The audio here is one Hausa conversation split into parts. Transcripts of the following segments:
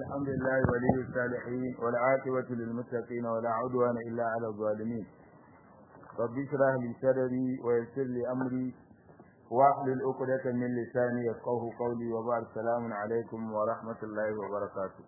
الحمد لله ولي الصالحين والعاقبة للمتقين ولا عدوان إلا على الظالمين رب اشرح لي صدري ويسر لي أمري واحلل عقدة من لساني يفقه قولي وبعد السلام عليكم ورحمة الله وبركاته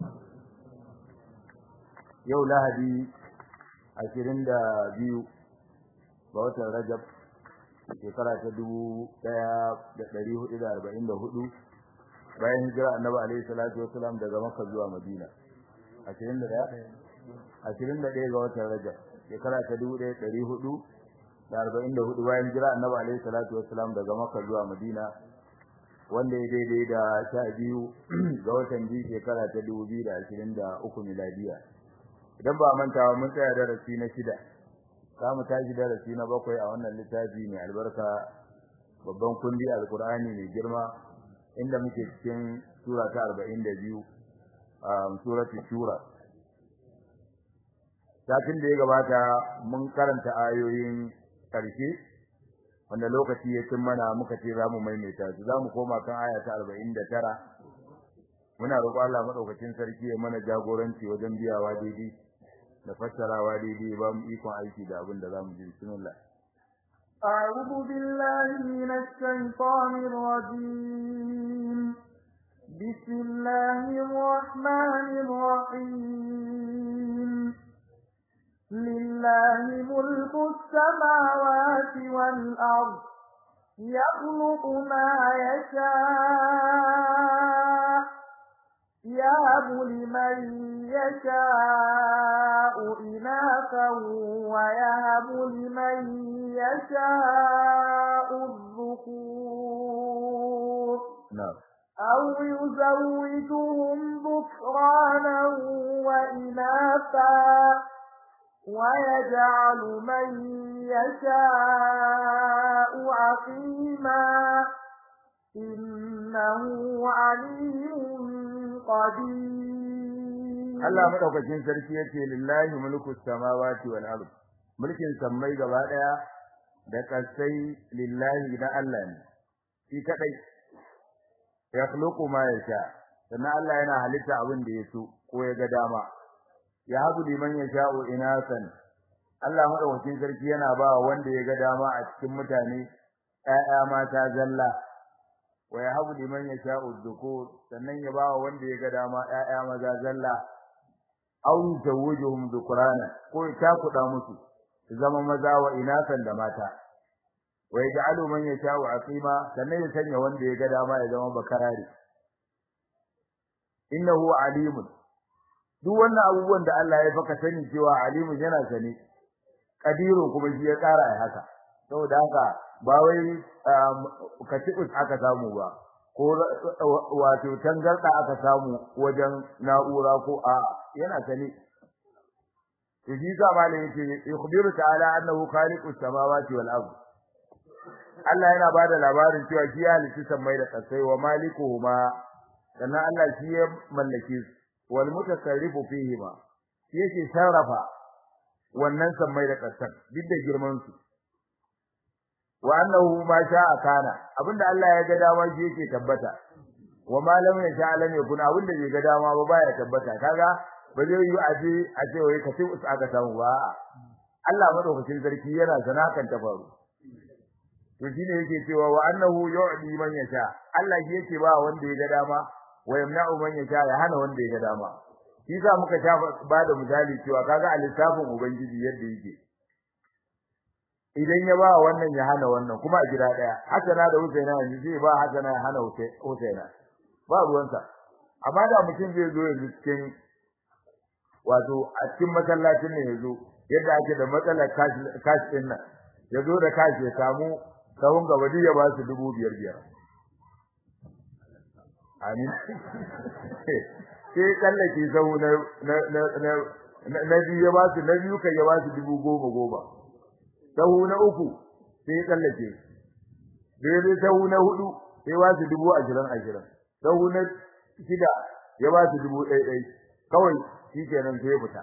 yau lahadi ashirin da biyu ga watan rajab shekara ta dubu ɗaya da ɗari hudu da arba'in da hudu bayan hijira annabi alaihi salatu wasalam daga makka zuwa madina ashirin da ɗaya ashirin da ɗaya ga watan rajab shekara ta dubu ɗaya ɗari hudu da arba'in da hudu bayan hijira annabi alaihi salatu wasalam daga makka zuwa madina wanda ya daidai da sha biyu ga watan biyu shekara ta dubu biyu da ashirin da uku miladiya idan ba mantawa mun tsaya darasi na shida za mu tashi darasi na bakwai a wannan littafi mai albarka babban kundi alkur'ani mai girma inda muke cikin sura ta arba'in da biyu a suratul shura satin da ya gabata mun karanta ayoyin ƙarshe wanda lokaci ya cin mana muka ce za mu maimaita su za mu koma kan aya ta arba'in da tara muna roƙo Allah maɗaukacin sarki ya mana jagoranci wajen biyawa daidai da fassarawa daidai ba mu ikon aiki da abin da za mu ji bismillah أعوذ بالله من الشيطان الرجيم بسم الله الرحمن الرحيم لله ملك السماوات والأرض يخلق ما يشاء يهب لمن يشاء إناثا ويهب لمن يشاء الذكور نعم أو يزوجهم ذكرانا وإناثا ويجعل من يشاء عقيما إنه عليم Allah madaukakin sarki yace lillahi mulku samawati wal ard mulkin sammai gaba daya da kasai lillahi da Allah ne shi kadai yakhluqu ma yasha sannan Allah yana halitta abin da yaso ko ya ga dama ya habu liman yasha'u inasan Allah madaukakin sarki yana ba wanda ya ga dama a cikin mutane ƴaƴa mata zalla wa yahabu liman yasha'u dhukur sannan ya bawa wanda ya ga dama ƴaƴa maza zalla aw yuzawwijuhum dhukrana ko ya kuda musu su zama maza wa inasan da mata wa yaj'alu man yasha'u aqima sannan ya sanya wanda ya ga dama ya zama bakarari innahu alimun duk wannan abubuwan da Allah ya faka sani cewa alimun yana sane kadirun kuma shi ya kara ya haka saboda haka ba wai katibus aka samu ba ko wato tangarda aka samu wajen na'ura ko a yana sane shi ga malai yake yukhbiru ta'ala annahu khaliqus samawati wal ard Allah yana bada labarin cewa shi ya halitta samai da kasai wa malikuhuma sannan Allah shi ya mallake su wal mutasarrifu fihima shi yake sarrafa wannan samai da kasan duk da girman su wa annahu ma sha'a kana abinda Allah ya ga dama shi yake tabbata wa ma lam yasha lam yakun abinda bai ga dama ba baya tabbata kaga ba zai yi aje a ce wai ka sai aka samu ba Allah madaukakin sarki yana sana kan ta faru to shine yake cewa wa annahu yu'di man yasha Allah shi yake ba wanda ya ga dama wa yamna'u man yasha ya hana wanda ya ga dama shi sa muka shafa ba da misali cewa kaga a lissafin ubangiji yadda yake idan ya ba wannan ya hana wannan kuma a gida daya hasana da husaina yanzu zai ba hasana ya hana husaina ba ruwansa amma da mutum zai zo yanzu cikin wato a cikin masallacin ne yazo yadda ake da matsalar cash din nan yazo da cash ya samu sahun gaba ya ba su dubu biyar biyar amin sai kallake sahu na na na na biyu ya ba su na biyu kai ya ba su dubu goma goma sahu na uku sai tsallake dai sahu na hudu sai ba su dubu ashirin ashirin sahu na shida ya ba su dubu ɗaya ɗaya kawai shi kenan sai ya fita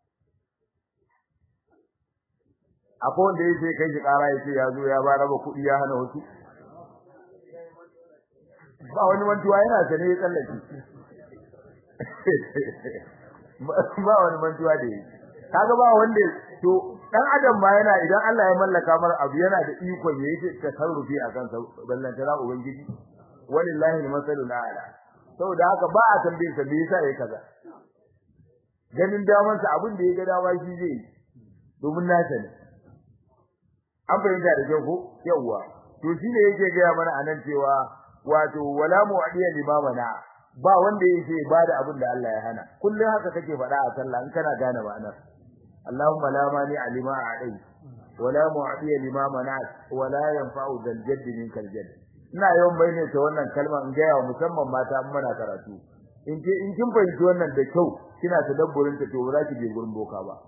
akwai wanda ya ce kai shi ƙara ya ce ya zo ya ba raba kuɗi ya hana wasu ba wani mantuwa yana sane ya tsallake ba wani mantuwa da yi kaga ba wanda to dan adam ma yana idan Allah ya mallaka mar abu yana da ikon yayi tasarrufi akan sa ballan tara ubangiji walillahi almasalul a'la saboda haka ba a tambayin sa me yasa yayi kaza ganin daman sa abin da ya ga dawa shi zai domin nasa ne an fahimta da kyau ko yawa to shine yake ga mana anan cewa wato wala mu'adiya limamana ba wanda yake bada abin da Allah ya hana kullun haka kake faɗa a sallah in kana gane ma'anar Allahumma la mani alima a'dai wala mu'adiya limamana wala yanfa'u dal jadd minkal jadd ina yawan bayyana ta wannan kalma in ga yawa musamman mata in muna karatu in ke in kin fahimci wannan da kyau kina tadabburin ta to ba za ki je gurin boka ba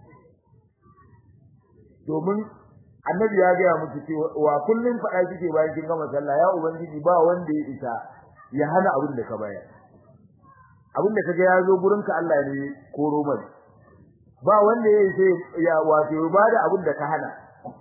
domin annabi ya ga muku cewa wa kullun fada kike bayan kin gama sallah ya ubangiji ba wanda ya isa ya hana abin da ka bayar abin da kaga ya zo gurin ka Allah ne koro mai ba wanda ya isa ya wato ba da abin da ka hana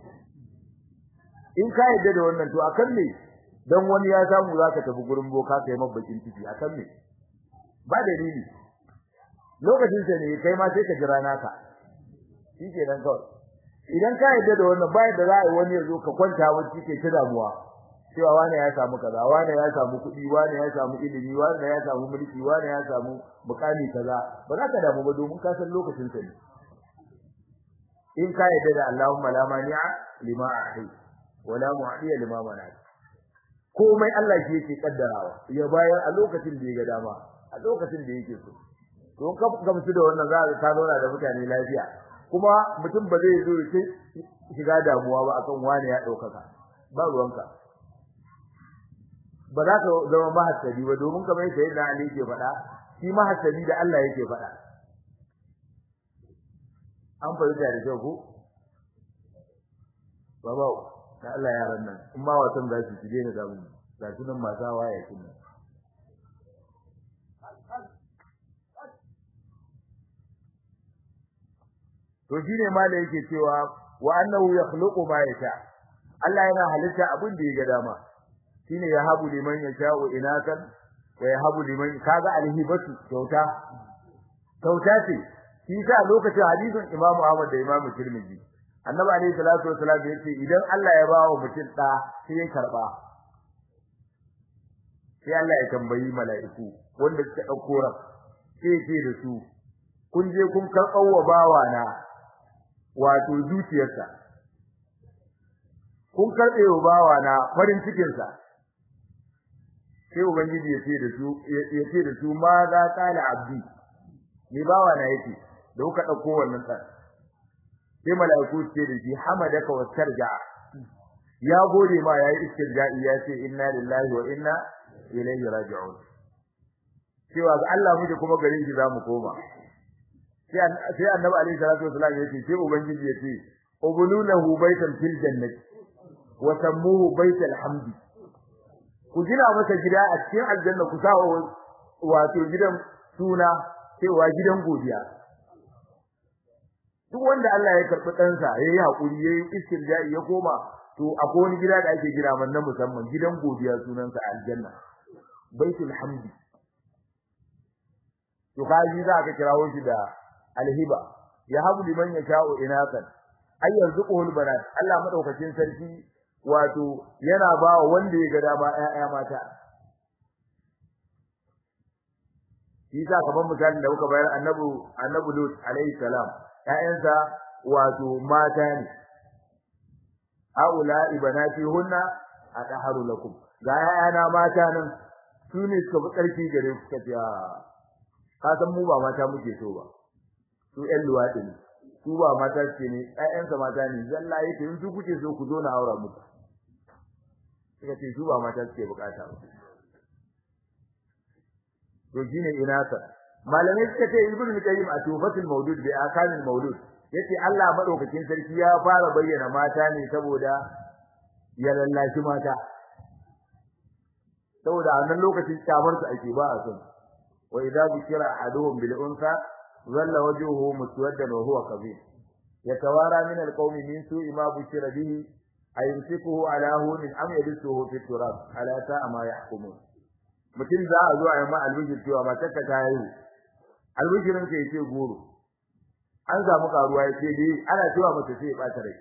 in ka yadda da wannan to akan ne dan wani ya samu zaka tafi gurin boka kai mabbakin ciki akan ne ba dalili lokacin sa ne kai ma sai ka jira naka shikenan kawai idan ka yadda da wannan bayan da za a yi wani ya zo ka kwanta wacce ke ta damuwa cewa wani ya samu kaza wani ya samu kuɗi wani ya samu ilimi wani ya samu mulki wani ya samu mukami kaza ba za ka damu ba domin ka san lokacin sa ne in ka yadda da Allahumma la mani'a lima a'ti wa la mu'tiya lima mana'at komai Allah shi yake kaddarawa ya bayar a lokacin da ya ga dama a lokacin da yake so don ka gamsu da wannan za ka zauna da mutane lafiya kuma mutum ba zai zo ya shiga damuwa ba akan wani ya daukaka ba ruwanka ba za ka zama mahassadi ba domin kamar yadda yadda Ali yake faɗa shi mahassadi da Allah yake faɗa an fahimta da kyau ko baba da Allah yaran nan in ma wasan za su shige da damu ga su nan masu waya kin to shine ma da yake cewa wa annahu yakhluqu ma yasha Allah yana halitta abin da ya ga dama shine ya habu liman yasha'u inakan wa yahabu liman kaga alhibatu kyauta kyauta ce shi sa lokacin hadisin Imam Ahmad da Imam Tirmidhi Annabi alayhi salatu wasallam yace idan Allah ya bawa mutum da sai ya karba sai Allah ya tambayi mala'iku wanda suka dauko ran sai ya ce da su kun je kun karɓar wa bawa na wato zuciyarsa kun karɓe wa bawa na farin cikinsa sai ubangiji ya ce da su ya ce da su ma za qala abdi ni bawa na yake da kuka dauko wannan tsar sai malaiku ce da shi hamadaka wastarja ya gode ma yayi istirja'i ya ce inna lillahi wa inna ilaihi raji'un cewa ga Allah muke kuma garin shi zamu koma sai sai annabi alaihi salatu wasallam ya ce sai ubangiji ya ce ubululahu baitan fil jannati wa sammuhu baital hamdi ku gina masa gida a cikin aljanna ku sa wato gidan suna cewa gidan godiya duk wanda Allah ya karbi ɗansa yayi hakuri yayi istirja'i ya koma to akwai wani gida da ake gina man na musamman gidan godiya sunansa aljanna baitul hamdi to kaji za ka kirawo shi da alhiba ya habu liman yasha'u inakan ay yarzuquhul banat Allah madaukakin sarki wato yana ba wanda ya ga dama ƴaƴa mata shi sa kaman misalin da muka bayar annabi annabi Lut alaihi salam ƴaƴansa wato mata ne aula ibanati hunna ataharu lakum ga ƴaƴana mata nan su ne suka fi ƙarfi gare ku kace ka san mu ba mata muke so ba su ƴan luwaɗi ne su ba mata ce ne ƴaƴansa mata ne zalla yake in su kuke so ku zo na aura muku suka ce su ba mata suke bukata ba to shine inasa malamai suka ce ibnu qayyim a tufatul mawlud bi akamil mawlud yace Allah madaukakin sarki ya fara bayyana mata ne saboda ya lallashi mata saboda a nan lokacin kyamar su ake ba a son wa idza bukira ahaduhum bil unsa dhalla wajhuhu muswaddan wa huwa kabir yatawara min al qawmi min su'i ma bukira bihi ayumsikuhu ala hunin am yadsuhu fi turab ala sa'a ma yahkumun mutum za a zo a yi ma albishir cewa matarka ta yi albishirin ka yace goro an samu karuwa yace dai ana cewa mace sai ya bata rai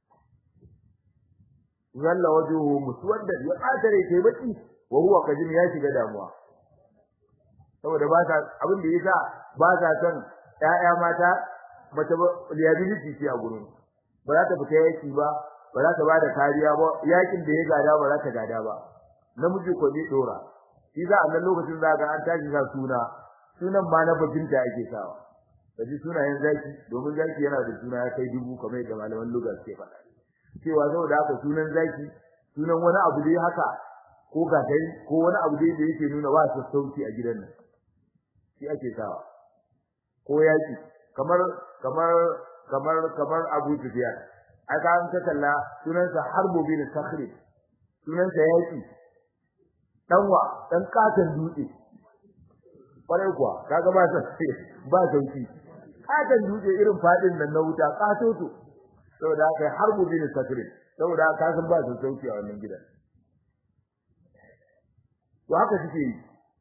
zalla wajuhu muswadda ya bata rai kai baki wa huwa kajim ya shiga damuwa saboda ba ta abin da yasa ba ta son ƴaƴa mata mace ba liability ce a gurin ba za ta fita yaki ba ba za ta bada kariya ba yakin da ya gada ba za ta gada ba namiji ko zai dora shi za a nan lokacin za ga an tashi sa suna sunan ma na bajinta ake sawa kaji sunayen zaki domin zaki yana da suna ya kai dubu kamar yadda malaman lugha suke faɗa cewa saboda haka sunan zaki sunan wani abu dai haka ko gatari ko wani abu dai da yake nuna ba sassauci a gidan nan shi ake sawa ko yaki kamar kamar kamar kamar Abu Sufyan aka an ta kalla sunansa Harbu bin Sakhri sunansa yaki danwa dan katan dutse kwarai kuwa kaga ba sai ba sauki katan dutse irin fadin nan na wuta katoto saboda haka Harbu bin Sakhri saboda haka san ba sauki a wannan gidan to haka suke yi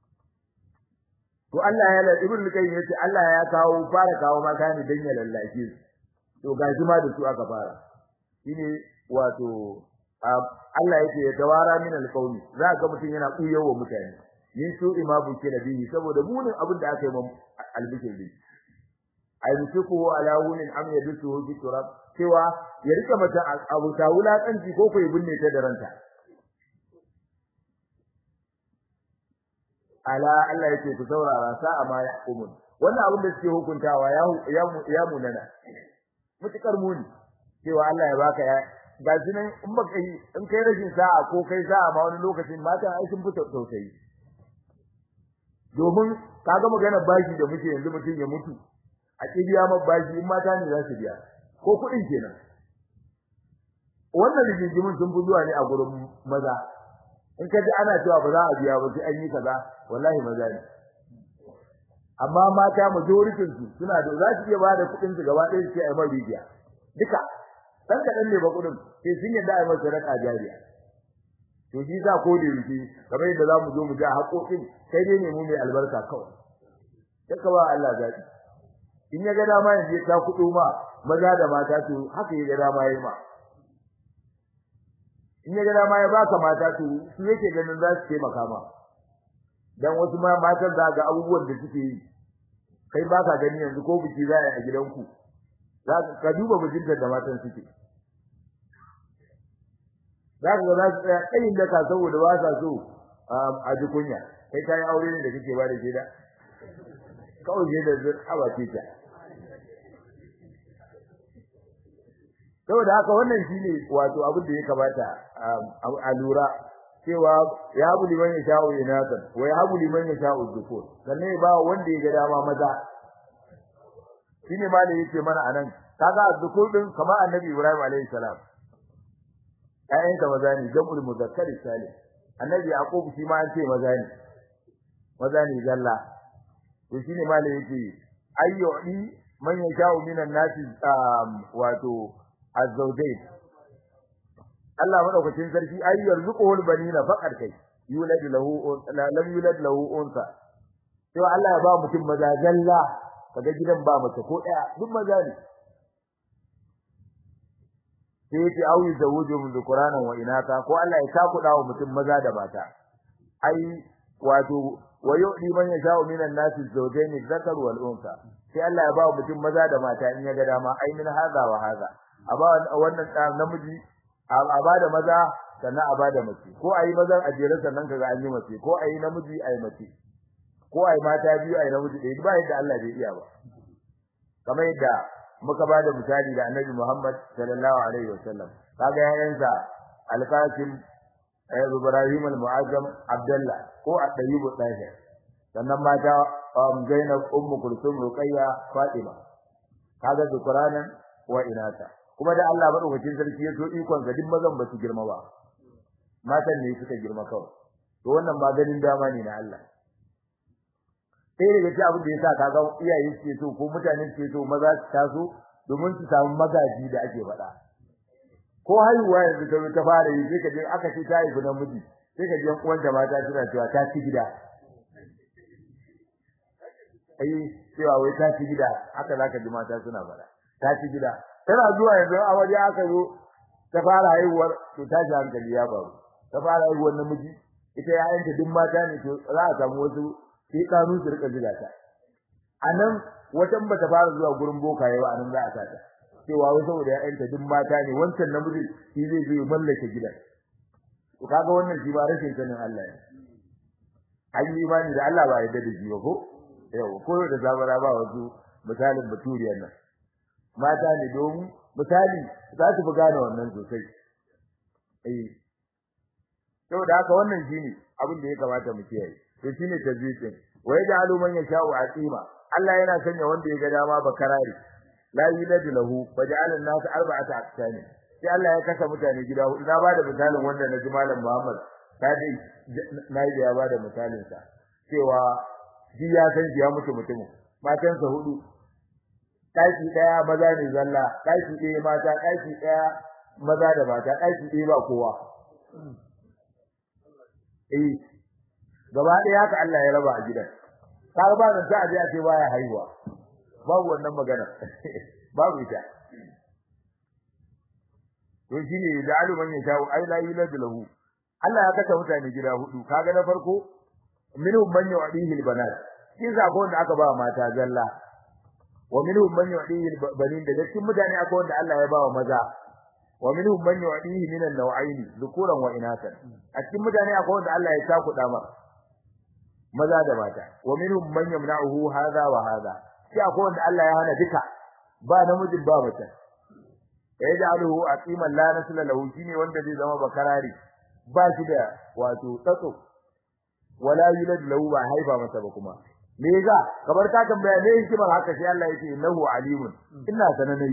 to Allah ya la ibn qayyim yace Allah ya kawo fara kawo mata ne dan ya lallake su to ga jima da su aka fara shine wato Allah yake ya tawara min alqawmi za ga mutun yana kuyewa mutane ni su imabu ke da bihi saboda munin abin da aka yi mun albishir bi ay musuku ala wunin am yadusu bi turab cewa ya rika mata abu ta wulakanci ko ko ya binne ta da ranta ala Allah yake ku saurara sa'a ma yahkumun wannan abin da suke hukuntawa ya ya munana mutukar muni cewa Allah ya baka ya ga nan in baka yi in kai rashin sa'a ko kai sa'a ma wani lokacin mata ai sun fita tausayi domin kaga magana bashi da muke yanzu mutum ya mutu a kibiya ma bashi in mata ne za su biya ko kuɗin kenan wannan rigingimin sun fi zuwa ne a gurin maza in ka ji ana cewa ba za a biya ba sai an yi kaza wallahi maza ne amma mata majoritin su suna da za su iya ba da kuɗin su gaba ɗaya su ce ai mai rijiya duka dan kaɗan ne ba kuɗin sai sun yadda ai masa raka jariya to shi za ko da yake kamar yadda za mu zo mu ja haƙoƙin sai dai ne mu mai albarka kawai sai ka ba Allah zaɓi in ya ga dama yanzu ya ta kuɗo ma maza da mata to haka ya ga dama ya ma in ya ga dama ya baka mata to su yake ganin za su taimaka ma dan wasu ma matan za ga abubuwan da suke yi kai baka gani yanzu ko biki za a gidanku za ka duba bijinta da matan suke za ka ga za su tsaya tsayin daka saboda ba sa so a ji kunya kai kayan aure ne da kake ba da shaida kawai shaida zai haba ce ta saboda haka wannan shine wato abin da ya kamata a lura cewa ya habu liman ya sha'u inatan wa ya habu liman ya sha'u dhukur sannan ba wanda ya ga dama maza shine ma da yake mana anan kaga dhukur din kamar annabi Ibrahim alaihi salam ayyan da maza ne jam'ul muzakkar salim annabi yaqub shi ma an ce maza ne maza ne zalla to shine ma da yake ayyudi man yasha'u minan nasi wato azzawjain Allah madaukakin sarki ay yarzuquhul banina faqad kai yulad lahu lam yulad lahu unsa to Allah ya ba mutum maza zalla kaga gidan ba mace ko daya duk maza ne sai yace au yuzawuju min dhukuranan wa inaka ko Allah ya takuda wa mutum maza da mata ai wato wa yu'di man yasha'u minan nasi zawjayn dhakar wal unsa sai Allah ya ba mutum maza da mata in ya ga dama ai min haza wa haza a ba wannan namiji a ba da maza sannan a ba da mace ko ayi mazan a jere sannan kaga an yi mace ko ayi namiji ayi mace ko ayi mata biyu ayi namiji ɗaya ba yadda Allah bai iya ba kamar yadda muka ba da misali da Annabi Muhammad sallallahu alaihi wasallam kaga yayansa Al-Qasim Ibrahim al-Mu'azzam Abdullah ko At-Tayyib al-Tahir sannan mata Zainab Ummu Kulthum Ruqayya Fatima kaga Qur'anan wa inata kuma da Allah madaukakin sarki ya so ikon ga duk mazan ba su girma ba matan ne suka girma kawai to wannan maganin dama ne na Allah sai daga ci abin da yasa kaga iyaye suke so ko mutane suke so maza su taso domin su samu magaji da ake faɗa ko haihuwa yanzu ta ta fara yi sai ka je aka ce ta haifi namiji sai ka je uwan da mata suna cewa ta ci gida ai cewa wai ta ci gida haka zaka ji mata suna fara ta ci gida tana zuwa yanzu a waje aka zo ta fara haihuwar to ta ji hankali ya faru ta fara haihuwar namiji ita yayanta duk mata ne to za a samu wasu sai kanu su rika ziga ta anan watan bata fara zuwa gurin bokaye ba anan za a sata cewa wai saboda yayanta duk mata ne wancan namiji shi zai zo mallake gidan to kaga wannan shi ba rashin sanin Allah ne an yi imani da Allah ba yadda da shi ba ko yau ko da zabara ba wasu misalin baturiyar nan mata ne domin misali za su fi gane wannan sosai eh saboda haka wannan shine abin da ya kamata mu kiyaye to shine tazwiqin wa yaj'alu man yasha'u aqima Allah yana sanya wanda ya ga dama bakarari la yuladu lahu faj'ala an-nas arba'ata aqsani sai Allah ya kasa mutane gida hudu na bada misalin wanda na ji malam Muhammad kadi na yi da ya bada misalin sa cewa shi ya san shi ya mutu mutumin matansa hudu daki daya maza ne zalla daki daya mata daki daya maza da mata daki daya ba kowa eh gaba daya haka Allah ya raba a gidan kaga ba nan sai a je a ce baya haihuwa babu wannan magana babu ita to shine da aluman ya shawo ai la yulad lahu Allah ya kasa mutane gida hudu kaga na farko minhum man yu'dihi albanat kin sa ko wanda aka ba mata zalla wa minhum man yu'dihi albanin da cikin mutane akwai wanda Allah ya ba wa maza wa minhum man yu'dihi min an-naw'ayn dhukuran wa inathan a cikin mutane akwai wanda Allah ya saku dama maza da mata wa minhum man yamna'uhu hadha wa hadha sai akwai wanda Allah ya hana duka ba namijin ba mace yaj'aluhu aqiman la nasla lahu shine wanda zai zama bakarari ba shi da wato tsatso wala yulad lahu ba haifa masa ba kuma me yasa kamar ka tambaya me hikimar haka sai Allah yake innahu alimun ina sananai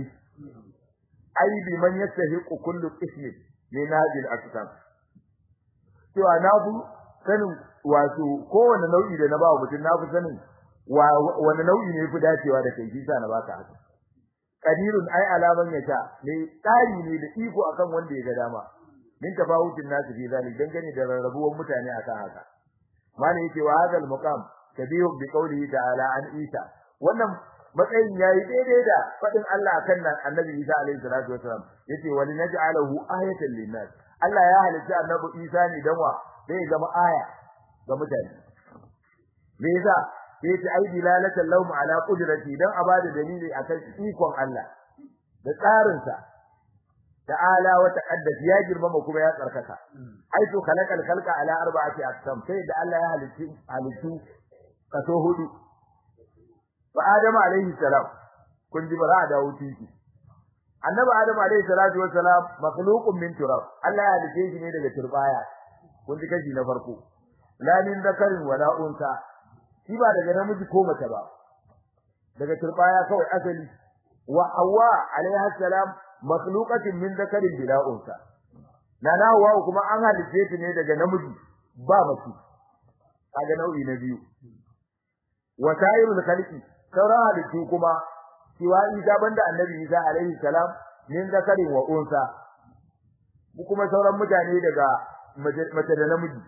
ai bi man yastahiqu kullu ismi min hadhihi al-aqsam cewa na bu sanin wato kowane nau'i da na ba mutum na fi sanin wani nau'i ne fi dacewa da kai shi sa na baka haka qadirun ai alaman yasha ne tsari ne da iko akan wanda ya ga dama min tafawutin nasu fi zalik dangane da rarrabuwar mutane akan haka mali yake wa hadal muqam tabihu bi qawlihi ta'ala an isa wannan matsayin yayi daidai da fadin Allah akan nan annabi Isa alaihi salatu wasalam yace wali naj'alahu ayatan linnas Allah ya halitta annabi Isa ne dan wa zai zama aya ga mutane me yasa yace ai dilalatan lahum ala qudrati dan abada dalili akan ikon Allah da tsarin sa ta'ala wa taqaddas ya girmama kuma ya tsarkaka ai to khalaqal khalqa ala arba'ati aqsam sai da Allah ya halitta halittu kaso hudu wa adam alaihi salam kun ji bara da wutinki annabi adam alaihi salatu wassalam makhluqun min turab Allah ya halice shi ne daga turbaya kun ji kashi na farko la min zakarin wala unsa shi ba daga namiji ko mace ba daga turbaya kawai asali wa hawa alaiha salam makhluqatin min zakarin bila unsa nana hawa kuma an halice ta ne daga namiji ba mace kaga nau'i na biyu wa sairul khalqi sauran halittu kuma siwa isa banda annabi isa alaihi salam min zakarin wa unsa kuma sauran mutane daga mace da namiji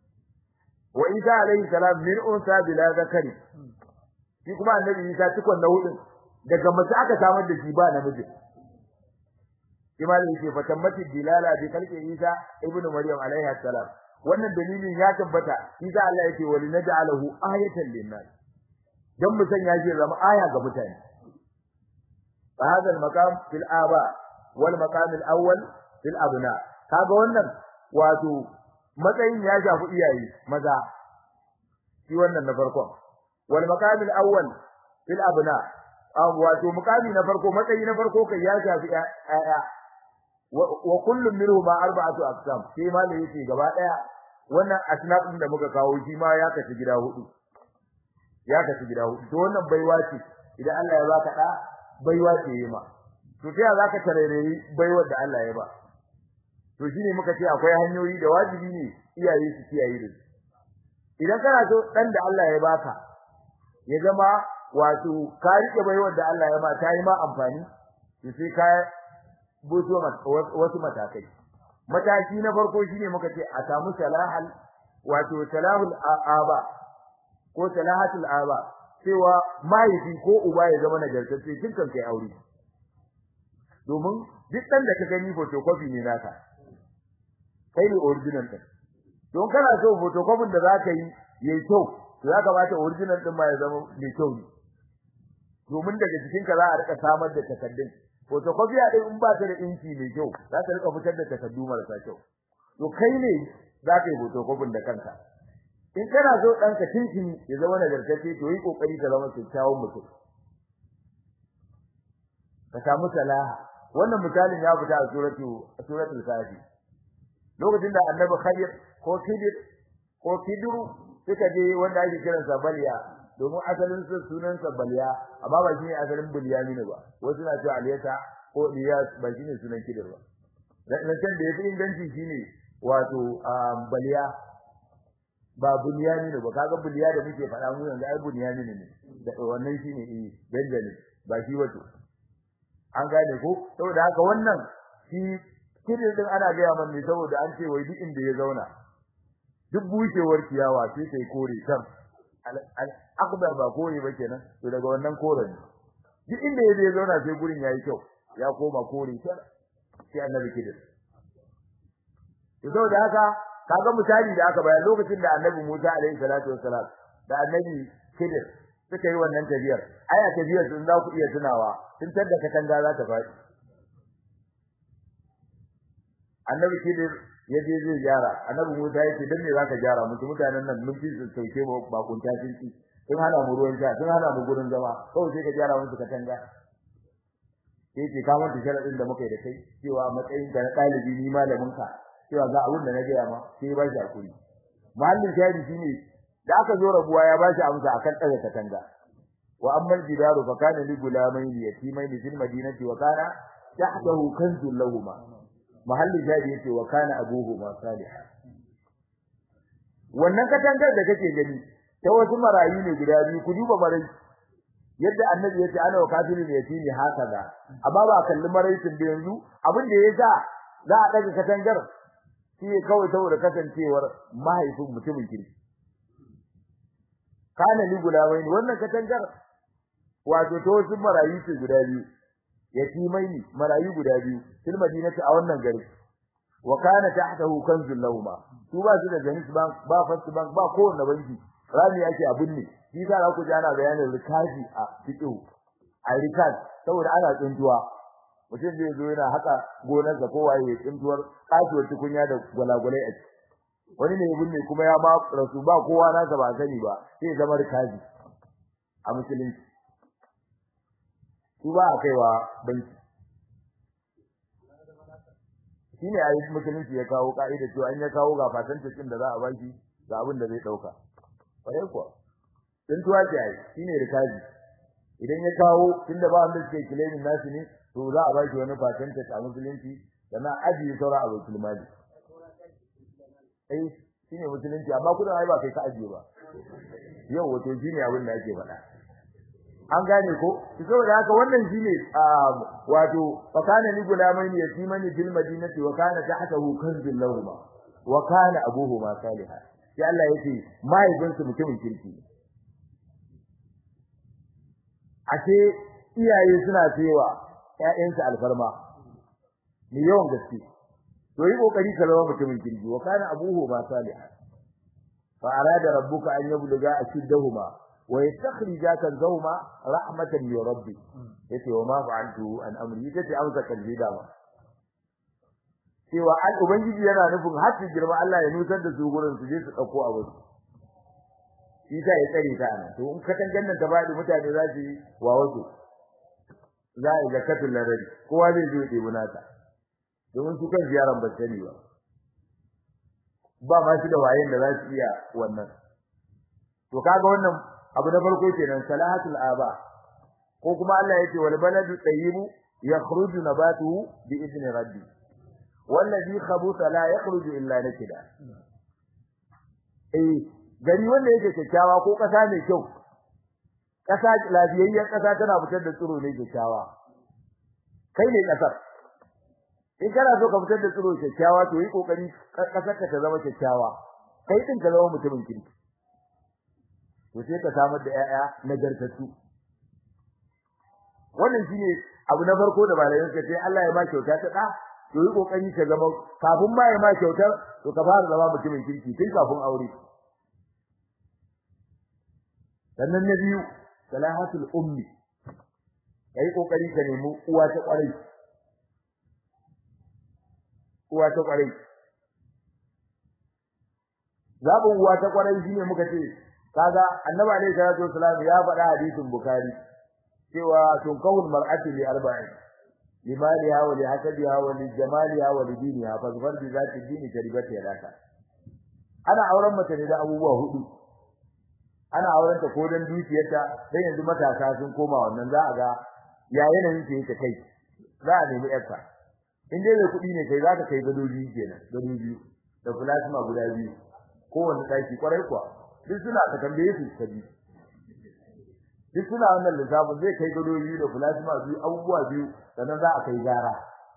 wa isa alaihi salam min unsa bila zakari shi kuma annabi isa cikon na hudun daga mace aka samar da shi ba namiji imani yake fatammati dilala bi khalqi isa ibnu maryam alaihi salam wannan dalilin ya tabbata isa Allah yake wali naj'alahu ayatan linnas dan mu sanya shi zama aya ga mutane هذا المقام في الآباء والمقام الأول في الأبناء kaga wannan wato matsayin ya shafi iyaye maza shi wannan na farkon wal maqam al awwal fil abna wato maqami na farko matsayi na farko kai ya shafi ayya wa kullum minhuma arba'atu aqsam sai ma da yake gaba daya wannan asnaf din da muka kawo shi ma ya kashi gida hudu ya kashi gida hudu to wannan baiwa ce idan Allah ya baka da baiwa ce yi ma to ta zaka tarereri baiwar da Allah ya ba to shine muka ce akwai hanyoyi da wajibi ne iyaye su kiyaye da idan kana so dan da Allah ya baka ya zama wato ka rike baiwar da Allah ya ba ta yi ma amfani to sai ka buto wasu matakai mataki na farko shine muka ce a samu salahal wato salahul aba ko salahatul aba cewa mahaifi ko uba ya zama nagartacce tun kan kai aure domin duk dan da ka gani photocopy ne naka kai ne original din don kana so photocopy da zaka yi yayi kyau to ya kamata original din ma ya zama mai kyau ne domin daga cikin ka za a rika samar da takaddun photocopy din in ba ta da inci mai kyau za ta rika fitar da takaddu marasa kyau to kai ne za ka yi photocopy da kanka in kana so danka tinkin ya zama nagartacce to yi kokari ka zama kyakkyawan mutum ka samu salaha wannan misalin ya fita a suratu a suratul kafi lokacin da annabi khadir ko kidir ko kidru suka je wanda ake kiran sa baliya domin asalin sa sunan sa baliya amma ba shine asalin bulyamin ba wasu na cewa aliyata ko iyas ba shine sunan kidir ba dan da yafi inganci shine wato baliya ba bunyani ne ba kaga buliya da muke faɗa mu yanzu ai bunyani ne da wannan shine eh benjamin ba shi wato an gane ko saboda haka wannan shi kirin din ana ga yaman ne saboda an ce wai duk inda ya zauna duk bushewar ciyawa sai sai kore kan al akbar ba kore ba kenan to daga wannan koren duk inda ya zauna sai gurin yayi kyau ya koma kore kan sai annabi kirin to saboda haka kaga misali da aka bayar lokacin da annabi Musa alaihi salatu wassalam da annabi Khidir suka yi wannan tafiyar aya tafiyar sun za ku iya tunawa tun tadda katanga za ta faɗi annabi Khidir ya je zai gyara annabi Musa ya ce dan me zaka gyara musu mutanen nan mun fi sauke ba kunta cinki sun hana mu ruwan sha sun hana mu gurin zama kawai sai ka gyara musu katanga sai ce ka manta sharadin da muka yi da kai cewa matsayin ka na ɗalibi ni malamin ka cewa ga abin da na gaya ma sai ba shi hakuri mahallin shahidi shine da aka zo rabuwa ya ba shi amsa akan ɗaga katanga wa amma jidaru fa kana li gulamain yatimain fil madinati wa kana tahtahu kanzun lahumma mahallin shahidi yace wa kana abuhuma salih wannan katangar da kake gani ta wasu marayu ne guda biyu ku duba marayu yadda annabi yace ana wa kafirin yatimi hakaza amma ba kalli maraitin da yanzu abin da yasa za a daga katangar shi ne kawai saboda kasancewar mahaifin mutumin kirki kana li gulawai ne wannan katangar wato to wasu marayu ce guda biyu yatimai ne marayu guda biyu fil madinati a wannan gari wa kana tahtahu kanzul lahum su ba su da janis bank ba first bank ba kowanne banki rami yake abin ne shi za ku ji ana bayanin rikazi a fiqh a rikaz saboda ana tsintuwa mutum zai zo yana haka gonarsa ko waye tsintuwar kasuwar tukunya da gwalagwalai a ciki wani ne binne kuma ya ma rasu ba kowa nasa ba sani ba sai zama rikazi a musulunci su ba a kaiwa banki shine a yi musulunci ya kawo ka'ida cewa an ya kawo ga fatanta cin da za a baki ga abin da zai dauka kwarai kuwa tsintuwa ce ai shine rikazi idan ya kawo tunda ba wanda suke kilemin nasu ne to za a baki wani fatanta a musulunci sannan ajiye saura a baitul mali eh shine musulunci amma kudin ai ba kai ka ajiye ba yau wato shine abin da ake faɗa an gane ko saboda haka wannan shine wato fa kana li gulamain yatimani fil madinati wa kana tahtahu kanzul lahum wa kana abuhuma salihan sai Allah yace mahaifinsu mutumin kirki ashe iyaye suna cewa ƴaƴansu alfarma ni yawan gaske to yi kokari ka zama mutumin kirki wa kana abuhuma salihan fa arada rabbuka an yabluga ashiddahuma wa yastakhrija kanzahuma rahmatan min rabbi yace wa ma fa'altu an amri yace amsa kalbi dama cewa al ubangiji yana nufin har su girma Allah ya nusar da su gurin su je su dauko abu shi ta ya tsare ta nan to in ka tangan nan ta bada mutane za su yi wa wasu za a yi zakatul ladari kowa zai zo ya ɗebi nata domin su kan ziyaran ba sani ba ba ma shi da wayen da za su iya wannan to kaga wannan abu na farko kenan salahatul aba ko kuma Allah yace wal baladu tayyibu yakhruju nabatuhu bi idni rabbi wallazi khabutha la yakhruju illa nakida eh gari wanda yake kyakkyawa ko kasa mai kyau kasa lafiyayyen kasa tana fitar da tsiro ne kyakkyawa kai ne kasar in kana so ka fitar da tsiro kyakkyawa to yi kokari kasar ka ta zama kyakkyawa kai din ka zama mutumin kirki to sai ka samar da ƴaƴa nagartattu wannan shine abu na farko da malamin ka sai Allah ya ma kyauta ta da to yi kokari ka zama kafin ma ya ma kyautar to ka fara zama mutumin kirki tun kafin aure sannan na biyu salahatul ummi kai kokari ka nemi uwa ta kwarai uwa ta kwarai zabin uwa ta kwarai shine muka ce kaga annabi alaihi salatu wasallam ya faɗa hadisin bukhari cewa tunkahul mar'atu li arba'in limaliha wa li hasabiha wa li jamaliha wa li diniha fa zafar bi zati dini taribata yadaka ana auren mace ne da abubuwa hudu ana auren ta ko dan dukiyarta sai yanzu matasa sun koma wannan za a ga ya yanayin ta yake kai za a nemi yarta in dai mai kuɗi ne kai za ka kai gado biyu kenan gado biyu da plasma guda biyu kowanne ɗaki kwarai kuwa duk suna ka tambaye su ka bi duk suna wannan lissafin zai kai gado biyu da plasma biyu abubuwa biyu sannan za a kai gara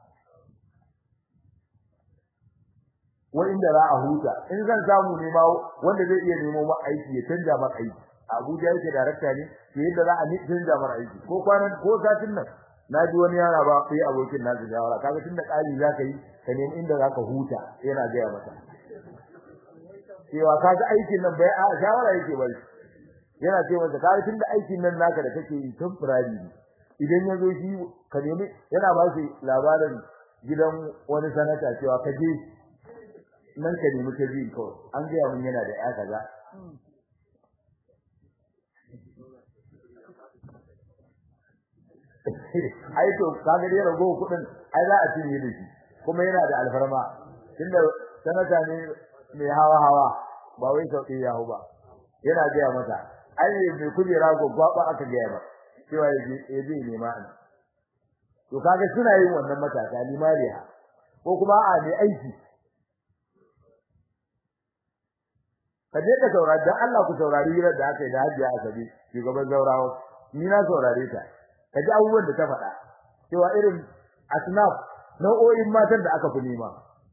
wa inda za a huta in zan samu ne ma wanda zai iya nemo ma aiki ya canja ma aiki Abuja yake darakta ne to yadda za a ni canja ma aiki ko kwanan ko satin nan na ji wani yara ba sai abokin nasu shawara kaga tunda kali za ka yi ka nemi inda za ka huta yana gaya masa cewa kaga aikin nan bai a shawara yake bari yana ce masa kaga tunda aikin nan naka da kake yi temporary ne idan ya zo shi ka nemi yana ba shi labarin gidan wani sanata cewa ka je nan ka nemi ta biyu kawai an gaya mun yana da ya kaza ai to kaga dai rago kudin ai za a cinye da shi kuma yana da alfarma tunda sanata ne mai hawa hawa ba wai sauki ya hu ba yana gaya mata ai mai kujera gwaggwaba aka gaya ba cewa yaje yaje ne ma an to kaga suna yin wannan matasa limariya ko kuma a ne aiki kaje ka saurari dan Allah ku saurari hirar da aka yi da Hajiya Asabi shugaban Zaurawa ni na saurare ta kaji abubuwan da ta faɗa cewa irin asnaf nau'o'in matan da aka fi nema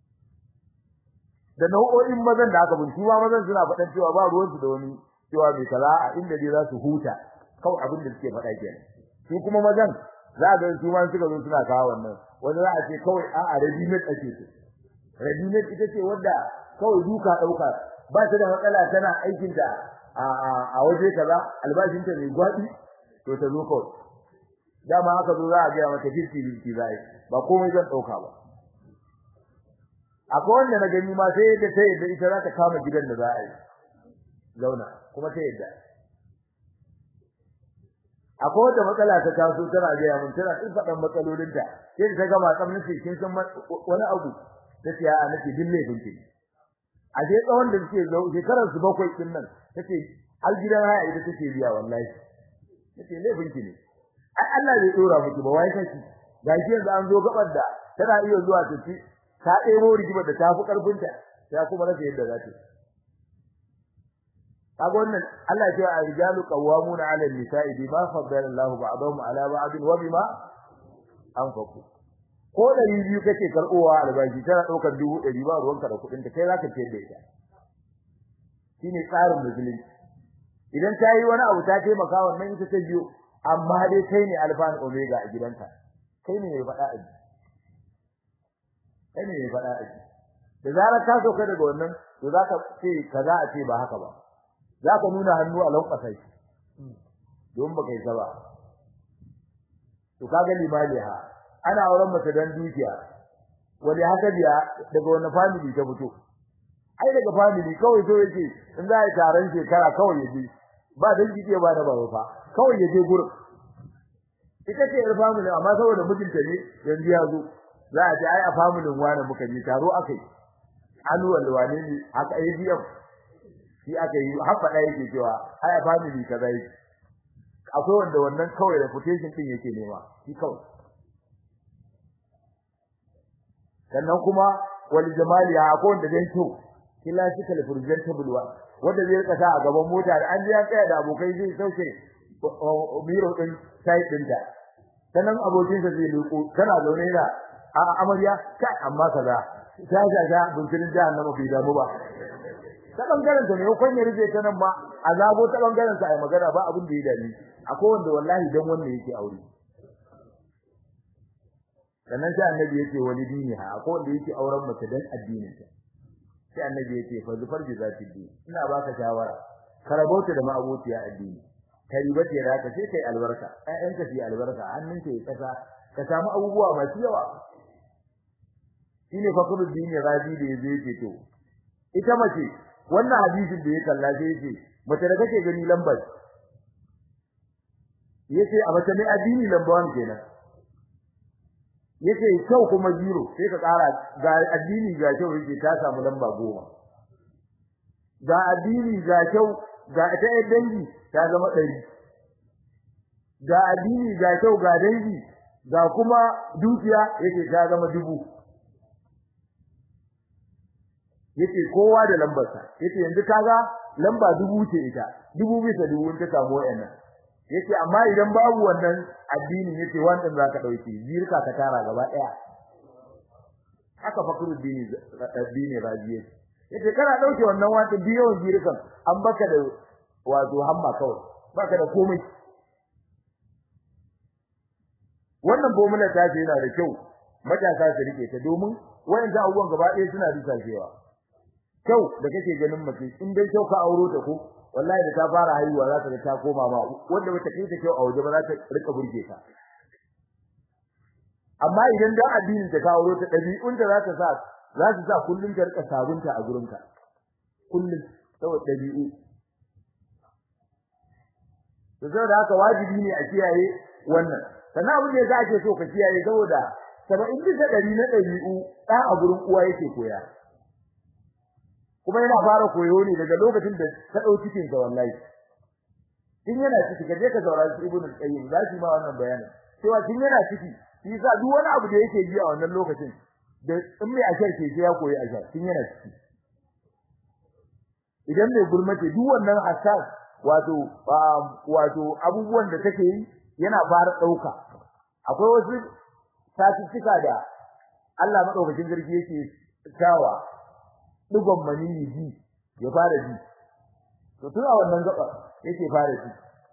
da nau'o'in mazan da aka fi su ma mazan suna faɗan cewa ba ruwan su da wani cewa mai kaza a inda dai za su huta kawai abin da suke faɗa kenan su kuma mazan za ga su ma suka zo suna kawo wannan wani za a ce kawai a'a ready made ake ce ready made ita ce wadda kawai duka ɗauka ba ta da matsala tana aikin ta a waje kaza albashin ta mai gwadi to ta zo kawai dama haka zo za a ga mata fifty fifty zai ba komai zan dauka ba akwai wanda na gani ma sai da ta yadda ita za ta kama gidan da za a yi zauna kuma ta yadda akwai wata matsala ta taso tana ga mun tana tsin fadan matsalolinta sai ta gama tsamnace kin san wani abu tace a nake dille binki a je tsawon da suke zo shekarar su bakwai din nan tace har gidan haya ita take biya wallahi tace laifin ki ne ai Allah bai dora miki ba wai kashi gashi yanzu an zo gabar da tana iya zuwa ta ci ta ɗebo rigimar da ta fi karfin ta ta kuma rasa yadda za ta kaga wannan Allah ya ce a rijalu qawwamuna 'ala an-nisa'i bima faddala Allahu ba'dahum 'ala ba'din wa bima anfaqu ko ɗari biyu kake karɓowa albashi tana ɗaukar dubu ɗari ba ruwanka da kuɗin ta kai zaka ciyar da ita shine tsarin musulunci idan ta yi wani abu ta taimaka wannan ita ta biyo amma dai kai ne alfa and omega a gidanka kai ne mai faɗa a ji kai ne mai faɗa a ji da zarar ka sauka daga wannan to zaka ce kaza a ce ba haka ba zaka nuna hannu a lankwasa shi don baka yi ba to kaga limaliha ana auren mace dan dukiya wani haka biya daga wani family ta fito ai daga family kawai so yake in za a taron shekara kawai yaje ba dan jike ba da baba fa kawai yaje gurin ita ce yar family amma saboda mijinta ne yanzu ya zo za a ce ai a family wani muka yi taro akai annual wane ne haka ADF shi aka yi har faɗa yake cewa ai a family kaza yi akwai wanda wannan kawai reputation din yake nema shi kawai sannan kuma wal jamali ha ko wanda zai to classical presentable wa wanda zai rika sa a gaban mota da an ji ya tsaya da abokai zai sauke miro din side din da sannan abokin sa zai leko kana zaune da a amarya kai amma kaza ta ga ga bunkirin jahannama bai damu ba ta bangaren ta ne kon ya rufe ta nan ma azabo ta bangaren sa ai magana ba abin da ya dani akwai wanda wallahi dan wanda yake aure sannan sai annabi yake wani dini ha akwai wanda yake auren mace dan addinin ta sai annabi yake fa zufar bi zati din ina baka shawara ka rabauta da ma'abociya addini ka ribace da ka sai kai albarka ƴaƴanka su albarka hannunka ya kasa ka samu abubuwa masu yawa shine fakrul din rabi da yaje yake to ita mace wannan hadisin da ya kalla sai yace mace da kake gani lambar yace a mace mai addini lambar kenan yace kyau kuma zero sai ka kara ga addini ga kyau yake ta samu lamba goma ga addini ga kyau ga ta dangi ta zama ɗari ga addini ga kyau ga dangi ga kuma dukiya yake ta zama dubu yace kowa da lambarsa yace yanzu kaga lamba dubu ce ita dubu bisa dubu ta samu wayannan yace amma idan babu wannan addini yace wannan zaka dauke zirka ka tara gaba daya haka fakru dini addini rabiye yace kana dauke wannan wata biyo zirkan an baka da wato hamma kawai baka da komai wannan bomula ta ce yana da kyau matasa su rike ta domin wayannan abubuwan gaba ɗaya suna risashewa kyau da kake ganin mace in dai kyau ka auro ta ko wallahi da ta fara haihuwa za ta ga ta koma ma wanda bata kai ta kyau a waje ba za ta rika burge ta amma idan da addinin ta ka auro ta dabi'un da za ta sa za ta sa kullun ta rika sabunta a gurin ka kullun saboda dabi'u to saboda haka wajibi ne a kiyaye wannan sannan abin da yasa ake so ka kiyaye saboda 70 bisa 100 na dabi'u da a gurin uwa yake koya kuma yana fara koyo ne daga lokacin da ta dau cikin sa wallahi in yana ciki ka je ka saurari ibn al-qayyim za shi ma wannan bayanin cewa kin yana ciki shi yasa duk wani abu da yake ji a wannan lokacin da in mai ashar ke ya koyi ashar kin yana ciki idan mai gurmace duk wannan asas wato wato abubuwan da take yi yana fara dauka akwai wasu statistika da Allah madaukakin sarki yake tawa digon maniyi ji ya fara ji to tun a wannan gaba yake fara ji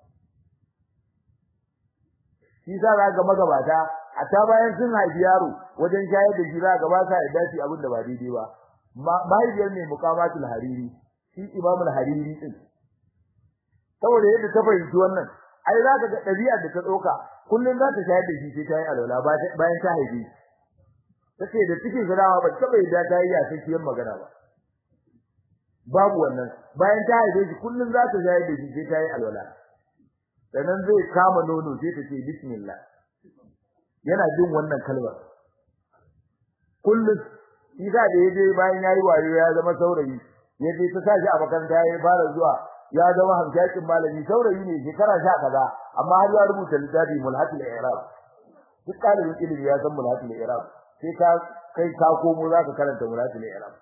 shi za ga magabata a ta bayan sun haifi yaro wajen shayar da shi za ga ba sa yadda shi abin da ba daidai ba mahaifiyar ne mukamatul hariri shi imamul hariri din saboda yadda ta fahimci wannan ai za ka ga ɗabi'ar da ta ɗauka kullum za ta shayar da shi sai ta yi alwala bayan ta haife shi tace da cikin gadawa ba ta bai da ta yi yasakiyar magana ba babu wannan bayan ta haife shi kullun za ta shayar da shi sai ta yi alwala sannan zai kama nono sai ta ce bismillah yana jin wannan kalmar kullun shi da da yaje bayan yayi wayo ya zama saurayi yaje ta sashi a makaranta ya fara zuwa ya zama hamshakin malami saurayi ne shekara sha kaza amma har ya rubuta littafi mulhatul i'rab duk ɗalibin ilimi ya san mulhatul i'rab sai ka kai ka komo zaka karanta mulhatul i'rab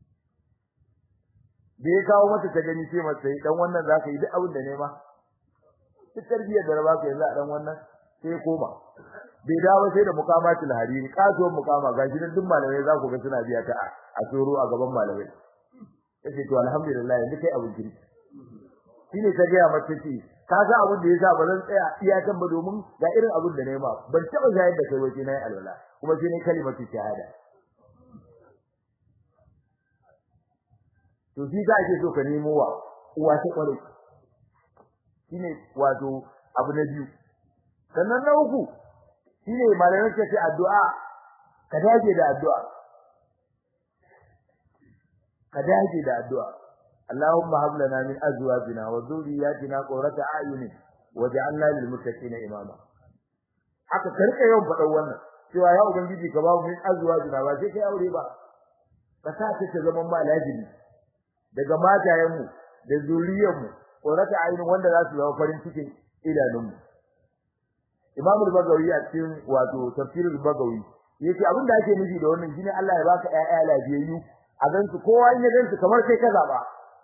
da ya kawo mata ta gani sai mata dan wannan zaka yi duk abin da nema duk tarbiyyar da baka yanzu a dan wannan sai koma bai dawo sai da mukamatul hariri kasuwar mukama gashi dan duk malamai za ku ga suna biya ta a tsoro a gaban malamai yace to alhamdulillah yanzu kai abin kirki shine ta ga mata ce ka ga abin da yasa ba zan tsaya iya kan ba domin ga irin abin da nema ban taba zayar da kai waje nayi alwala kuma sai ne kalimatu shahada to shi za ake so ka nemo wa uwa ta kware shine wato abu na biyu sannan na uku shine malamin ka ce addu'a ka dage da addu'a ka dage da addu'a Allahumma hab lana min azwajina wa dhurriyyatina qurrata a'yunin waj'alna lil muttaqina imama haka karka yau faɗan wannan cewa ya ubangiji ka ba mu min azwajina ba sai kai aure ba ka sa ta zama ma lajibi daga matayenmu da zuriyarmu qurrata a'yunin wanda za su zama farin cikin idanunmu Imam al-Bagawi a cikin wato tafsirul Bagawi yace abin da ake nufi da wannan shine Allah ya baka ƴaƴa lafiyayyu a gansu kowa in ya gansu kamar sai ka zaba